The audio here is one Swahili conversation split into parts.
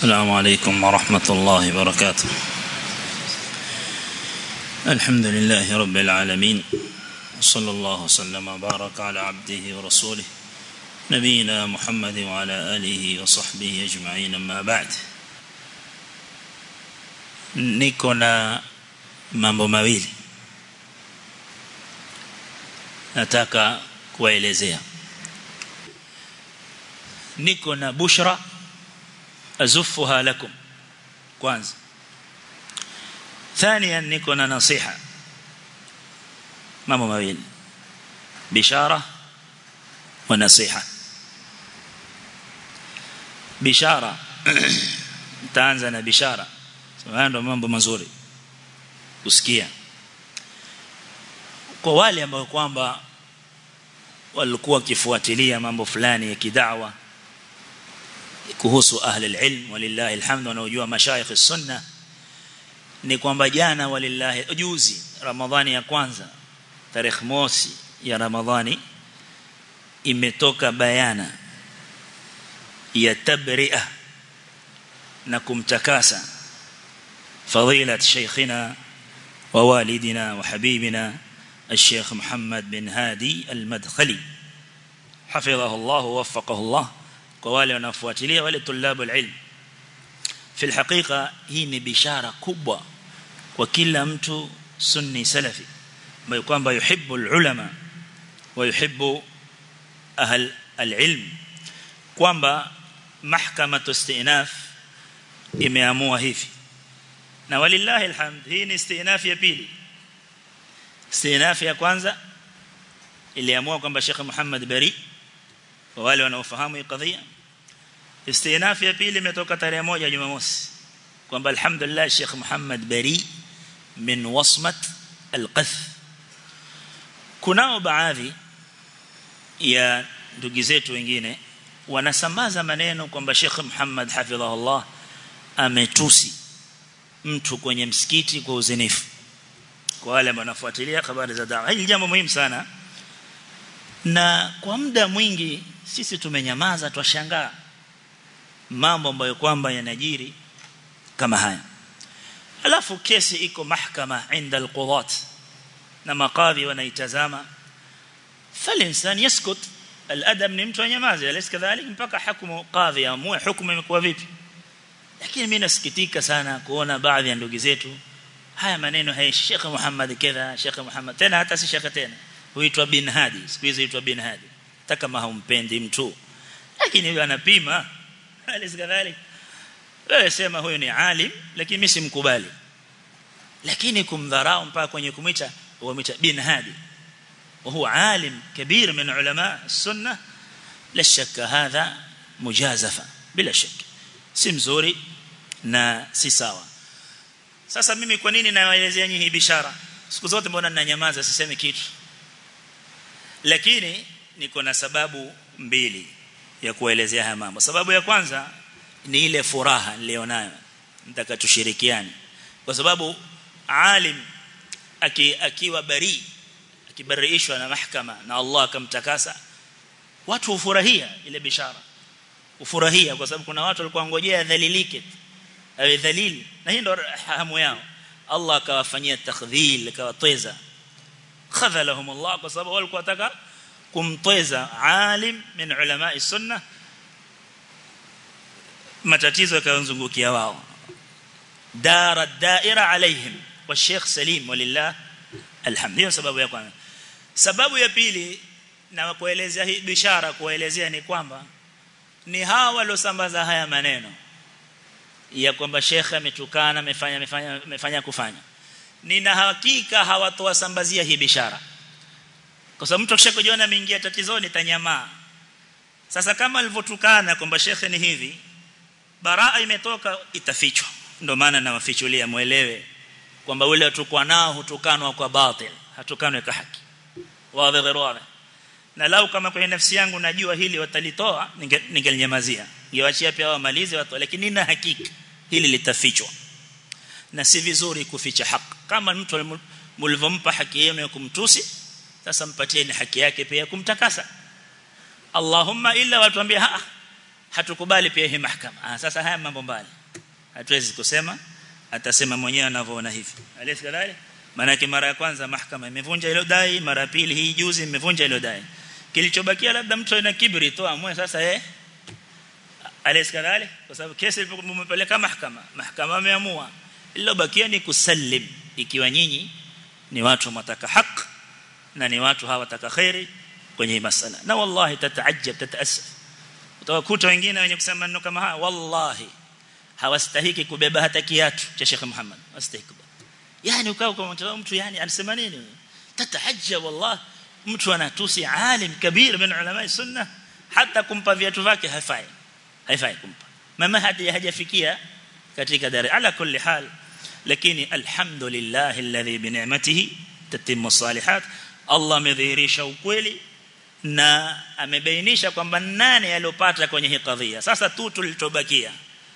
السلام عليكم ورحمة الله وبركاته الحمد لله رب العالمين صلى الله وسلم وبارك على عبده ورسوله نبينا محمد وعلى آله وصحبه أجمعين أما بعد niko na mambo mawili nataka kuwaelezea niko na bushra azufuha lakum kwanza ثانيا niko na nasiha mambo mawili bishara wa nasiha bishara taanza na bishara haya ndo mambo mazuri kusikia kwa wale ambao kwamba walikuwa kifuatilia mambo fulani ya kidawa kuhusu ahli alilm walillahi alhamdu wanaojua mashayikh sunna ni kwamba jana walillahi juzi ramadhani ya kwanza tarehe mosi ya ramadhani imetoka bayana ya tabri'a na kumtakasa فضيلة شيخنا ووالدنا وحبيبنا الشيخ محمد بن هادي المدخلي حفظه الله ووفقه الله ووالي ونفواتلية ولطلاب العلم في الحقيقة هي بشارة كبوة وكل متو سني سلفي ما يقام يحب العلماء ويحب أهل العلم kwamba mahkamatu istinaf imeamua hivi na walillahi alhamd hii ni istinaf ya pili istinaf ya kwanza iliamua kwamba Sheikh Muhammad Bari kwa wale wanaofahamu hii kadhia istinaf ya pili imetoka tarehe moja Jumamosi kwamba alhamdulillah Sheikh Muhammad Bari min wasmat alqath kunao baadhi ya ndugu zetu wengine wanasambaza maneno kwamba Sheikh Muhammad hafidhahullah ametusi mtu kwenye msikiti kwa uzinifu kwa wale wanafuatilia habari za dawa hili jambo muhimu sana na kwa muda mwingi sisi tumenyamaza twashangaa mambo ambayo kwamba yanajiri kama haya alafu kesi iko mahkama inda alqudat na makadhi wanaitazama falinsan yaskut aladab ni mtu anyamaze alis kadhalik mpaka hukumu qadhi amue hukumu imekuwa vipi lakini mimi nasikitika sana kuona baadhi ya ndugu zetu haya maneno haya Sheikh Muhammad kadha Sheikh Muhammad tena hata si Sheikh tena huitwa bin Hadi siku hizi huitwa bin Hadi hata kama haumpendi mtu lakini yeye anapima alis kadhalik wewe sema huyo ni alim lakini mimi simkubali lakini kumdharau mpaka kwenye kumwita wamwita bin Hadi وهو عالم كبير من علماء السنة لا شك هذا مجازفة بلا شك si mzuri na si sawa sasa mimi kwa nini nawaelezea nyinyi hii bishara siku zote mbona ninanyamaza sisemi kitu lakini niko na sababu mbili ya kuelezea haya mambo sababu ya kwanza ni ile furaha nilionayo nataka tushirikiane kwa sababu alim aki, akiwa bari akibariishwa na mahakama na Allah akamtakasa watu hufurahia ile bishara ufurahia kwa sababu kuna watu walikuwa ngojea dhalilike awe dhalil na hii ndo hamu yao Allah akawafanyia takdhil akawatweza khadhalahum Allah kwa sababu walikuwa wataka kumtweza alim min ulama sunna matatizo yakazungukia wao dara daira alaihim wa Sheikh Salim walillah alhamd hiyo sababu ya kwanza sababu ya pili na kuelezea hii bishara kuelezea ni kwamba ni hawa waliosambaza haya maneno ya kwamba shekhe ametukana amefanya amefanya amefanya kufanya nina hakika hawatowasambazia hii bishara kwa sababu mtu akishakujiona ameingia tatizoni tanyamaa sasa kama alivyotukana kwamba shekhe ni hivi baraa imetoka itafichwa ndio maana nawafichulia muelewe kwamba ule tukwa nao hutukanwa kwa batil hatukanwe kwa haki wazi wazi na lau kama kwenye nafsi yangu najua hili watalitoa ningelinyamazia ningewachia pia wamalize watu lakini nina hakika hili litafichwa na si vizuri kuficha haki kama mtu mlivompa haki yenu ya kumtusi sasa mpatieni haki yake pia kumtakasa Allahumma illa watuambia ha hatukubali pia hii mahakama ah sasa haya mambo mbali hatuwezi kusema atasema mwenyewe anavyoona hivi alisi kadhalik maana mara ya kwanza mahakama imevunja ile dai mara ya pili hii juzi imevunja ile dai kilichobakia labda mtu ana kibri tu amwe sasa eh alisi kadhalik kwa sababu kesi ilipopeleka mahakama mahakama imeamua ililobakia ni kusallim ikiwa nyinyi ni watu mtaka haki na ni watu hawataka khairi kwenye masala na wallahi tataajab tataasaf utawakuta wengine wenye kusema maneno kama haya wallahi hawastahiki kubeba hata kiatu cha Sheikh Muhammad wastahiki yani ukao kwa mtu yani anasema nini tataajab wallahi mtu anatusi alim kabir min ulama sunna hata kumpa viatu vyake haifai haifai kumpa mama hadi hajafikia katika dari ala kulli hal lakini alhamdulillah alladhi bi ni'matihi tatimmu salihat Allah amedhihirisha ukweli na amebainisha kwamba nani aliyopata kwenye hii kadhia sasa tu tulichobakia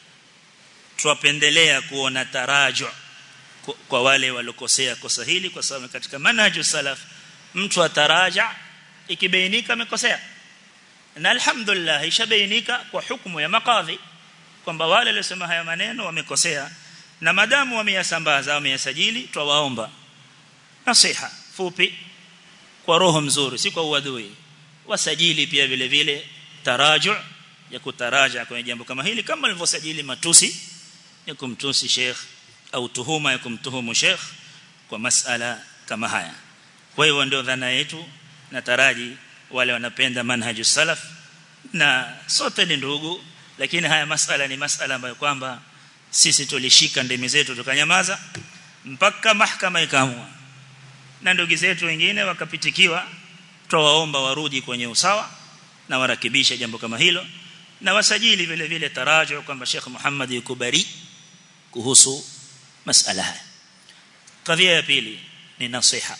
tuwapendelea kuona taraju kwa wale walokosea kosa hili kwa sababu katika manhaju salaf mtu ataraja ikibainika amekosea na alhamdulillah ishabainika kwa hukumu ya makadhi kwamba wale waliosema haya maneno wamekosea na madamu wameyasambaza wameyasajili twawaomba nasiha fupi kwa roho mzuri si kwa uadui wasajili pia vile vile taraju ya kutaraja kwenye jambo kama hili kama alivyosajili matusi ya kumtusi sheikh au tuhuma ya kumtuhumu sheikh kwa masala kama haya kwa hiyo ndio dhana yetu na taraji wale wanapenda manhaju salaf na sote ni ndugu lakini haya masala ni masala ambayo kwamba sisi tulishika ndimi zetu tukanyamaza mpaka mahakama ikaamua na ndugu zetu wengine wakapitikiwa tuwaomba warudi kwenye usawa na warakibisha jambo kama hilo na wasajili vile vile taraju kwamba Sheikh Muhammad yuko bari kuhusu masala haya kadhia ya pili ni nasiha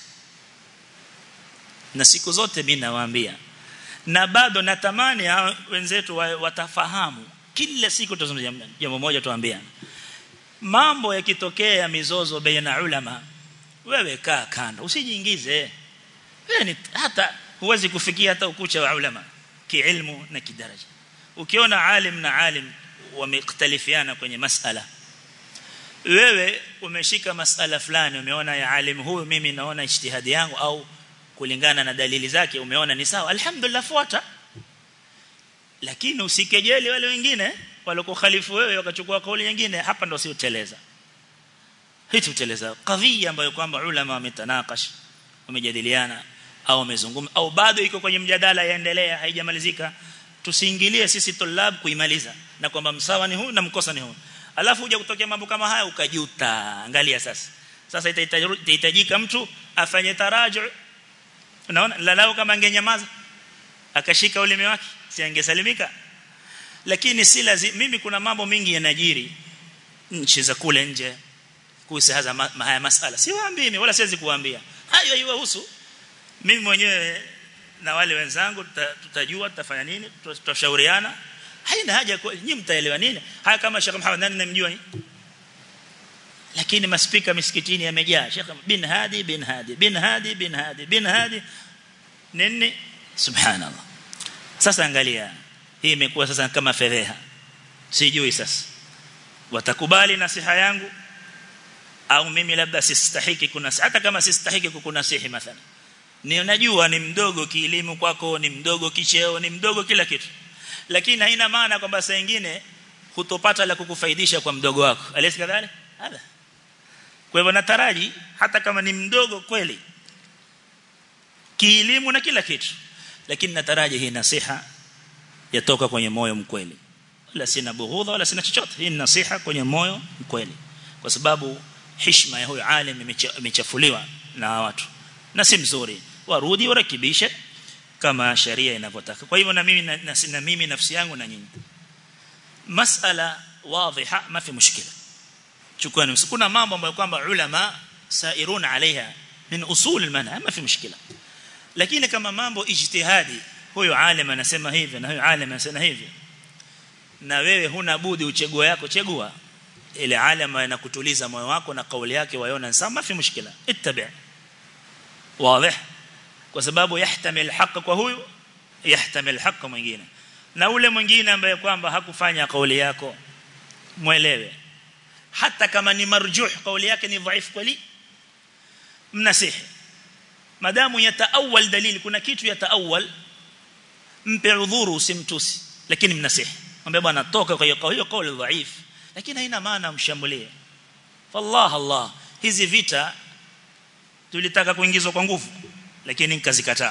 na siku zote mimi nawaambia na bado natamani wenzetu watafahamu kila siku tuzungumzia jambo moja tuambiana mambo yakitokea mizozo baina ulama wewe kaa kando usijiingize wewe ni hata huwezi kufikia hata ukucha wa ulama kiilmu na kidaraja ukiona alim na alim wamekhtalifiana kwenye masala wewe umeshika masala fulani umeona ya alim huyu mimi naona ijtihadi yangu au kulingana na dalili zake umeona ni sawa alhamdulillah fuata lakini usikejeli wale wengine walokukhalifu wewe wakachukua kauli nyingine hapa ndo si uteleza hii tuteleza kadhia ambayo kwamba ulama wametanakash wamejadiliana au wamezungumza au bado iko kwenye mjadala yaendelea haijamalizika tusiingilie sisi tulab kuimaliza na kwamba msawa ni huu na mkosa ni huu alafu uja kutokea mambo kama haya ukajuta angalia sasa sasa itahitajika mtu afanye taraju unaona lalao kama angenyamaza akashika ulimi wake si angesalimika lakini si lazima mimi kuna mambo mingi yanajiri nchi za kule nje kuhusu ma, haya masala siwaambii mimi wala siwezi kuambia hayo haiwahusu mimi mwenyewe na wale wenzangu tutajua tutafanya nini tutashauriana haina haja nyinyi mtaelewa nini haya kama Sheikh Muhammad nani namjua lakini maspika misikitini yamejaa Sheikh bin Hadi bin Hadi bin Hadi bin Hadi bin Hadi nini subhanallah sasa angalia hii imekuwa sasa kama fedheha sijui sasa watakubali nasiha yangu au mimi labda sistahiki kuna hata kama sistahiki kukunasihi mathalan ni unajua ni mdogo kielimu kwako ni mdogo kicheo ni mdogo kila kitu lakini haina maana kwamba saa nyingine hutopata la kukufaidisha kwa mdogo wako alisi kadhalik hada kwa hivyo nataraji hata kama ni mdogo kweli kielimu na kila kitu lakini nataraji hii nasiha yatoka kwenye moyo mkweli wala sina bughudha wala sina chochote hii ni nasiha kwenye moyo mkweli kwa sababu heshima ya huyo alim imechafuliwa na watu na si mzuri warudi warekebishe kama sharia inavyotaka kwa hivyo na mimi na, na, na mimi nafsi yangu na nyinyi masala wadhiha ma fi mushkila chukua kuna mambo ambayo kwamba ulama sairun alaiha min usul almanha ma fi mushkila lakini kama mambo ijtihadi huyo alim anasema hivi na huyo alim anasema hivi na wewe huna budi uchegue yako chegua ile alama inakutuliza moyo wako na kauli yake waiona sama fi mushkila ittabi wazi kwa sababu yahtamil haq kwa huyu yahtamil haq mwingine na ule mwingine ambaye kwamba hakufanya kauli yako muelewe hata kama ni marjuh kauli yake ni dhaifu kweli mnasihi madamu yataawal dalili kuna kitu yataawal mpe udhuru usimtusi lakini mnasihi mwambie bwana toka kwa hiyo hiyo kauli dhaif lakini haina maana mshambulie fallah allah hizi vita tulitaka kuingizwa kwa nguvu lakini nikazikataa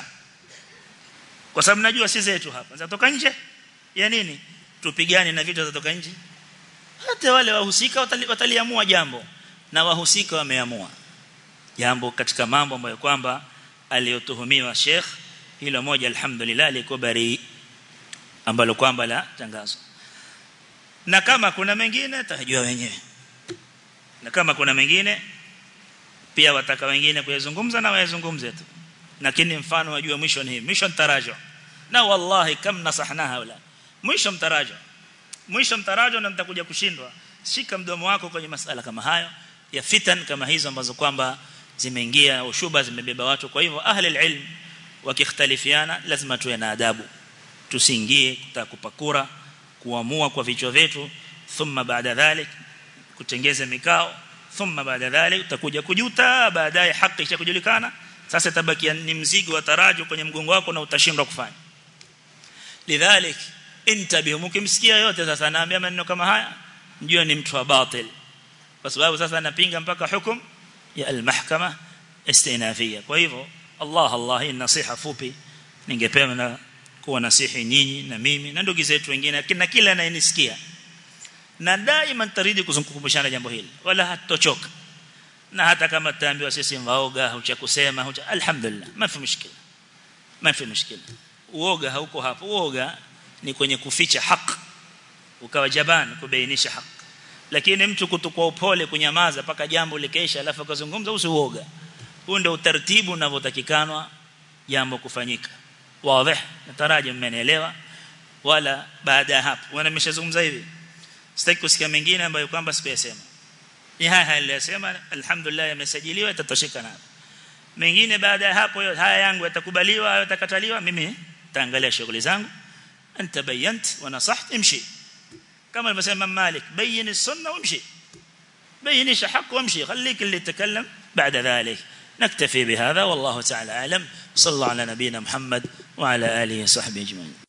kwa sababu najua si zetu hapa zatoka nje ya nini tupigane na vita zatoka nje hata wale wahusika watali, wataliamua jambo na wahusika wameamua jambo katika mambo ambayo kwamba aliyotuhumiwa Sheikh hilo moja alhamdulillah liko bari ambalo kwamba la tangazo na kama kuna mengine tajua wenyewe na kama kuna mengine pia wataka wengine kuyazungumza na wayazungumze tu lakini mfano wajua mwisho ni mwisho mtarajo na wallahi kam nasahna haula mwisho mtarajo mwisho mtarajo na mtakuja kushindwa shika mdomo wako kwenye masala kama hayo ya fitan kama hizo ambazo kwamba zimeingia ushuba zimebeba watu kwa hivyo ahli alilm wakikhtalifiana lazima tuwe na adabu tusiingie kutakupakura kuamua kwa vichwa vyetu thumma baada dhalik kutengeza mikao thumma baada dhalik utakuja kujuta baadaye haki ishakujulikana sasa tabakia ni mzigo wa taraju kwenye mgongo wako na utashindwa kufanya lidhalik intabihu mkimsikia yote sasa naambia maneno kama haya mjue ni mtu wa batil kwa sababu sasa anapinga mpaka hukum ya almahkama istinafia kwa hivyo Allah Allah hii nasiha fupi ningependa kuwa nasihi nyinyi na mimi na ndugu zetu wengine na kila anayenisikia na daima taridi kuzungukumbushana jambo hili wala hatochoka na hata kama tutaambiwa sisi mwaoga hucha kusema hucha alhamdulillah mafi mushkila mafi mushkila uoga hauko hapo uoga ni kwenye kuficha haki ukawa jaban kubainisha haki lakini mtu kutukua upole kunyamaza paka jambo likeisha alafu akazungumza usiuoga huu ndio utaratibu unavyotakikanwa jambo kufanyika wazi nataraji mmenielewa wala baada ya hapo wana nimeshazungumza hivi sitaki kusikia mengine ambayo kwamba sikuyasema ni haya haya niliyosema alhamdulillah yamesajiliwa itatosheka nayo mengine baada ya hapo haya yangu yatakubaliwa au yatakataliwa mimi taangalia shughuli zangu anta bayant wa nasaht imshi kama alivyosema Malik bayin as-sunna wamshi bayinisha haki wamshi خليك اللي يتكلم بعد ذلك نكتفي بهذا والله تعالى اعلم صلى الله على نبينا محمد وعلى اله وصحبه اجمعين